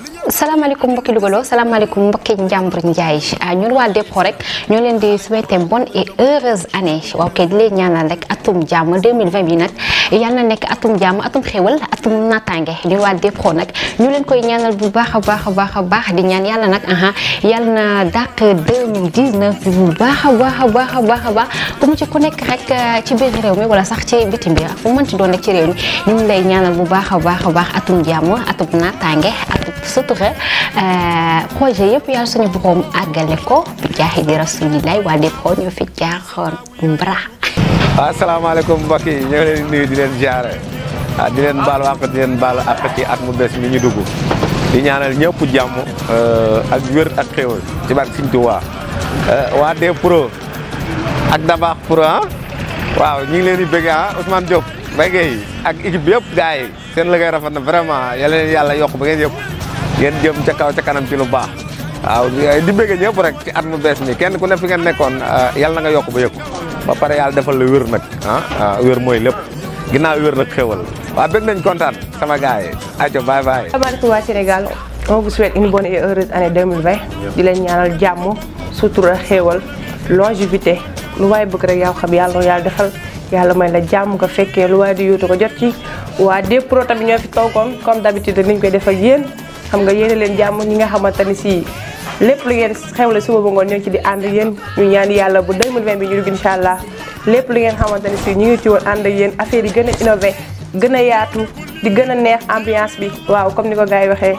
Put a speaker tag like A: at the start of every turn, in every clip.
A: salaamaaleykum mbokki Louga salaamaaleykum mbokki Njàmbur Njaay ñun waa Dépôt rek ñoo leen di souhaiter bonne et heureuse année waaw kay di leen ñaanal rek atum jàmm 2020 bi nag yal na nekk atum jàmm atum xéwal atum naataange ñun waa Dépôt nag ñu leen koy ñaanal bu baax a baax a baax a baax di ñaan yàlla nag aha yal na dàq 2019 bi bu baax a baax a baax a baax a baax ku mu ci ku nekk rek ci biir réew mi wala sax ci bitim bi fu mënti doon rek ci réew mi ñu ngi lay ñaanal bu baax a baax a baax atum jàmm atum naataange atum sutura projet yëpp yàlla suñu borom àggale ko bi jaaxi di rasulilaay waa Dépôt ñoo fi jaaxoon mbra
B: waaw asalaamaaleykum mbokk yi ñoo leen nuyu di leen jaare ah di leen baal àq di leen baal àq ci at mu bees mi ñu dugg di ñaanal ñëpp jàmm ak wér ak xéwal ci barke Sëñ Tuubaa waa Dépôt ak Dabakh Pro ah waaw ñu ngi leen di bëgg ah Ousmane Diop béykat yi ak équipe bi yëpp gars yi seen liggéey rafet na vraiment yal leen yàlla yokk ba ngeen yëpp ngeen jëm ca kaw ca kanam ci lu baax waaw di bëgg ñëpp rek ci at mu bees mi kenn ku ne fi ngeen nekkoon yal na nga yokk ba yëpp ba pare yàlla defal la wér nag ah wér mooy lépp ginnaaw wér nag xéwal waaw bëgg nañ kontaan sama gars yi aco bye bye
C: asalaamaaleykum waa Sénégal on vous souhaite une bonne et heureuse année 2020 di leen ñaanal jàmm sutura xéewal longévité lu waay bëgg rek yaa xam yàlla yàlla defal yàlla may la jàmm nga fekkee lu waay di yóotu ko jot ci waa Dépôt tamit ñoo fi toogoon comme d'habitude niñ koy def ak yéen xam nga yéene leen jàmm ñi nga xamante ni si lépp lu ngeen xewle suba ba ngoon ñoo ci di ànd yéen ñu ñaan yàlla bu 2020 bi ñu dugg incha allah lépp lu ngeen xamante ni si ñu ngi ci woon ànd ak yéen affaire yi gën a innové gën a yaatu di gën a neex ambiance bi waaw comme ni ko gars yi waxee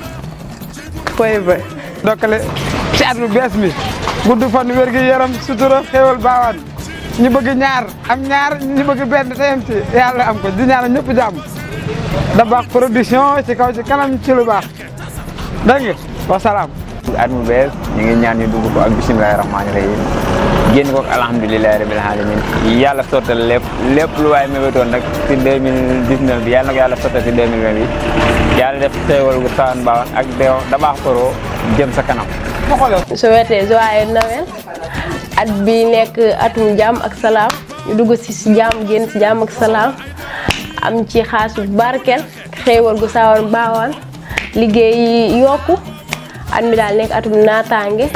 C: forever
D: dokkale ci at mu bees mi gudd fan wér gi yaram sutura xéewal baawaan ñu bëgg ñaar am ñaar ñu bëgg benn teyam ci yàlla am ko di ñaanal ñëpp jàmm Dabakh production ci kaw ci kanam ci lu baax dégg nga wasalaam
E: at mu bees ñu ngi ñaan ñu dugg ko ak bisimilahi rahmaani rahim génn ko ak alhamdulilahi rabil alamin yàlla sottal lépp lépp lu waay mébétoon nag ci 2019 bi yàlla na ko yàlla sottal ci 2020 bi yàlla def teewal gu saan baawan ak deew Dabakh Pro jëm sa kanam
C: souhaité joyeux Noël at bi nekk atum jàmm ak salaam ñu dugg si si jàmm génn si jàmm ak salaam am ci xaas bu barkeel xéewal gu sawar baawaan liggéey yokku at mi daal nekk atum naataange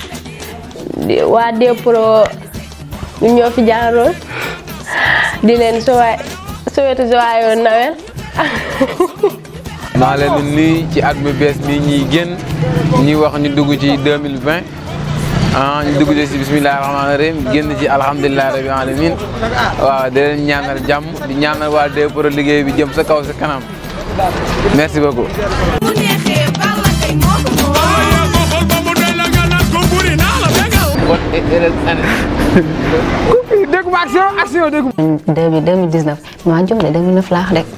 C: waa Dépôt ñu ñoo fi jaaroon di leen sowaay souhaité joyeux Noël
F: maa leen di nuyu ci at mu bees mi ñuy génn ñuy wax ñu dugg ci 2020 ah ñu dugg ci bisimilah rahmaani rahim génn ci alhamdulilah rabbil alamin waaw di leen ñaanal jàmm di ñaanal waa Dépôt liggéey bi jëm sa kaw sa kanam merci beaucoup. bonne et heureuse année.
D: dégg ma action action dégg ma.
A: 2019 maa jum de 2009 laa wax rek.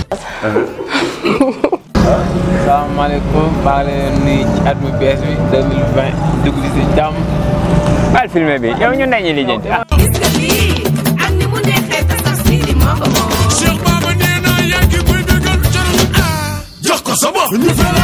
F: salaamaaleykum maa ngi leen nuyu ci at mu bees bi 2020 dugg ci si jàmm.
E: bal filmé bi yow ñu nañu lijjanti ah
G: Cheikh Baba nee na yaa ngi koy bégal jarul ah jox ko sa bopp ñu